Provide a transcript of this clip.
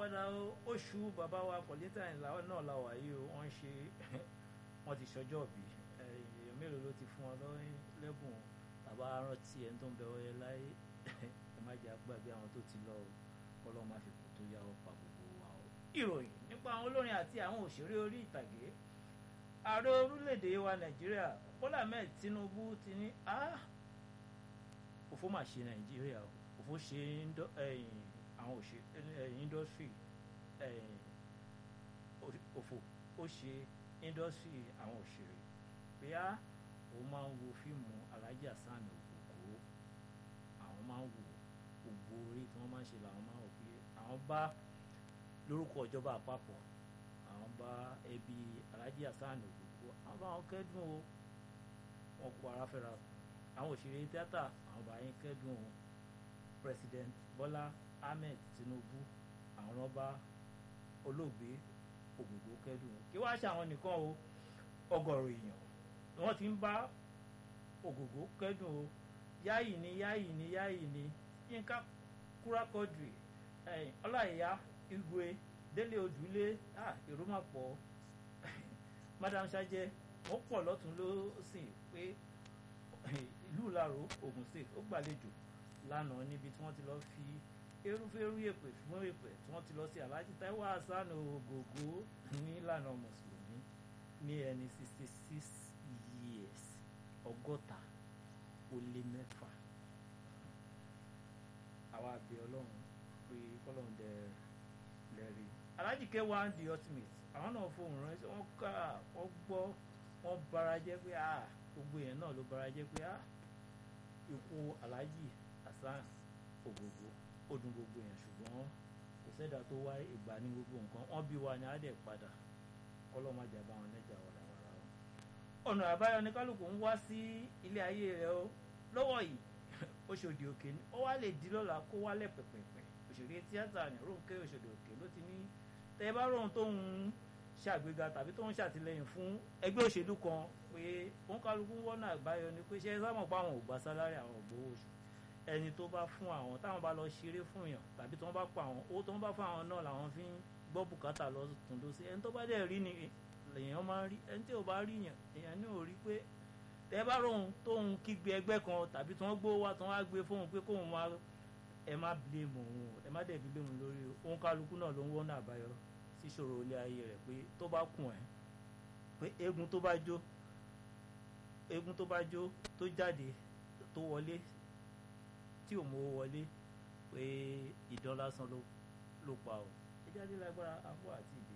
padà oṣù bàbá wa kọ̀lẹ́tà ìlà náà la wà yìí o wọ́n ṣe wọ́n ti ṣọjọ́ bí èèyàn mélòó ló ti fún wọn lẹ́bùn bàbá rántí ẹni tó ń bẹ ọyẹ láyé ẹ má jẹ́ àgbàgbé àwọn tó ti lọ o kọ́lọ́ má fi kù tó yá ọ pa gbogbo wa o. ìròyìn nípa àwọn olórin àti àwọn òṣèré orí ìtàgé ààrẹ orílẹ̀-èdè wa nàìjíríà bọ́lá ahmed tinubu ti ní òfò mà ṣe nàìjíríà òfò ṣe àwọn òṣèré indọ́sírì òfò ó ṣe indọ́sírì àwọn òṣèré pé á òun máa ń wo fíìmù alájà sani òkòkò àwọn máa ń wò gbogbo orí tí wọ́n máa ń ṣe làwọn máa ń wò pé àwọn bá lórúkọ ìjọba àpapọ̀ àwọn bá ẹbí alájà sani òkòkò àwọn bá wọn kẹ́dùn o wọn kó ara fẹ́ra àwọn òṣèré tíátà àwọn bá yín kẹ́dùn o president Bọ́lá Ahmed Tinubu àwọn ọba olóògbé Ògògó kẹ́dùn o kí wàá ṣe àwọn nìkan o ọgọ́rùn èèyàn ni wọ́n ti ń bá Ògògó kẹ́dùn o yáyì ni yáyì ni yáyì ni Yínká Kúrákọ́dùrì Ọláìyá Igwe Délé Odùlé èrò máa pọ̀ Madam Sajẹ wọ́n pọ̀ lọ́tún lọ́sìn pé ìlú Ìlaró Ògùn State ó gbàlejò lánàá níbi tí wọ́n ti lọ fi erúfẹ́rú èpè fún èpè tí wọ́n ti lọ sí Alhaji Taiwo Hasan Ògògó nílànà mùsùlùmí ní ẹni sixty six years ọgọ́ta ó lé mẹ́fà àwa àbẹ̀ ọlọ́run pé kọ́lọ́run dẹ lẹ́rìí Alhaji K1 the ultimate àwọn náà fohùn ránṣẹ́ wọ́n ká wọ́n gbọ́ wọ́n bara jẹ́ pé ah gbogbo yẹn náà ló bara jẹ́ pé ah ikú Alhaji Hasan Ògògó ó dùn gbogbo yẹn ṣùgbọ́n kò sẹ́dá tó wá ìgbà ní gbogbo nǹkan wọ́n bí wa ní adẹ̀ padà kọ́lọ́mọ àjàbá wọn lẹ́jà wàràwàrà wọn. ọ̀nà àbáyọ ní kálukú ń wá sí ilé ayé rẹ o lọ́wọ́ yìí Òṣòdì Òkè ni ó wá lè di lọ́la kó wálẹ̀ pẹ̀pẹ̀pẹ̀ òṣèré tíátà ní Rónkẹ́ Òṣòdì Òkè ló ti ní tẹ́ ẹ bá rọrùn tó ń ṣàgbéga tàbí tó ń ṣàtìlẹ́yìn fún ẹgbẹ́ òṣèlú kan pé òun kálukú wọ́nà àbáyọ ni pé ṣé ẹ sábà pa àwọn ò gba sálárì àwọn ògbówó oṣù ẹni tó bá fún àwọn táwọn bá lọ ṣeré fún èèyàn tàbí tí wọ́n bá pa àwọn owó tí wọ́n bá fún àwọn náà làwọn fi ń gbọ́ bùkátà lọ tún lọ sí ẹni tó bá dẹ̀ rí ni èèyàn máa ń rí ẹni tí ò bá rí yàn èèyàn ní ò rí pé tẹ́ bá rọrùn tóun kígbe ẹgbẹ́ kan tàbí tí wọ́n gbó wá tí wọ́n á gbé fóun pé kóun máa ẹ má blame òun ẹ má dẹ̀ blame òun lórí òun kálukú náà ló ń wọ́nà àbáyọ síṣòro ilé ayé rẹ̀ pé tó bá kùn ẹ́ pé eégún tó bá jó eégún tó bá jó tó jáde tó wọlé tí ò mọ wọlé pé ìdán lásán ló pa ọ ẹ jáde lágbára afọ àti ìdè